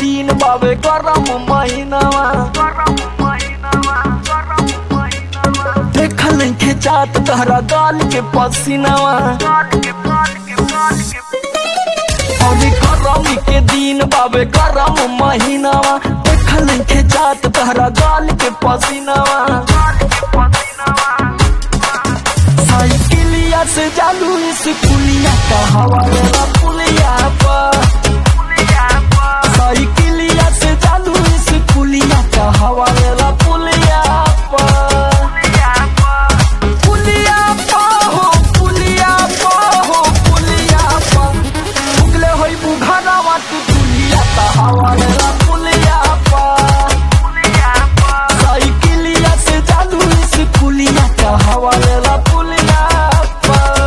दिन बाबे गरम महीनावा देखल के चात तहरा गाल के पसीनावा अभी गरम के दिन बाबे गरम महीनावा देखल के चात तहरा गाल के पसीनावा साइकिलिया से जालू इस पुलिया का हवाला पुलिया पर साइकिलिया से जालू इस पुलिया का हवाला पुलिया पर पुलिया पर हो पुलिया पर हो पुलिया पर उगले होई बुघारावा तू पुलिया का हवाला पुलिया पर साइकिलिया से जालू इस पुलिया का हवाला पुलिया पर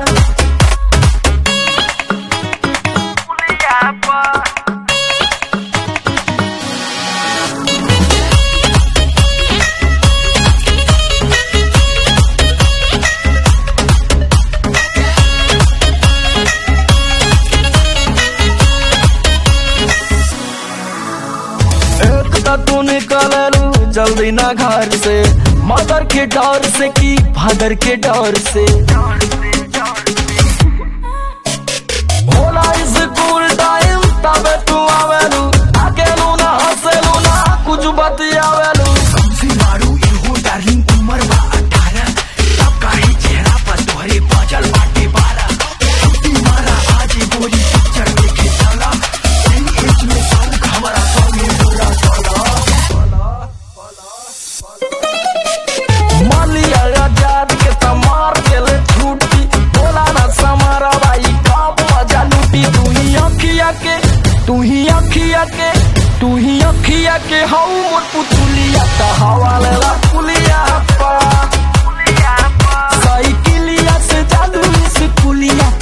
एक तो तू निकललू जल्दी ना घर से मदर के डर से की फादर के डर से होला स्कूल टाइम तबे तू आवेलू अकेलू ना हंसेलू ना कुछ बतियावेलू कमसी मारू इहो डार्लिंग उमर बा अठारह तब काहे चेहरा पर तोहरे बाजल बाटे बारह छुट्टी मारा आज गोरी पिक्चर देखे चला सही एज में शौक हमारा संगे बोला चला मालिया आजाद के तमार के ले छूटी बोला ना समारा भाई कब मजा लूटी तू ही अखिया के तू ही अखिया के तू ही अखिया के हऊ मोर पुतुलिया ता हवाले ला पुलिया पा साइकिलिया से जालू इस पुलिया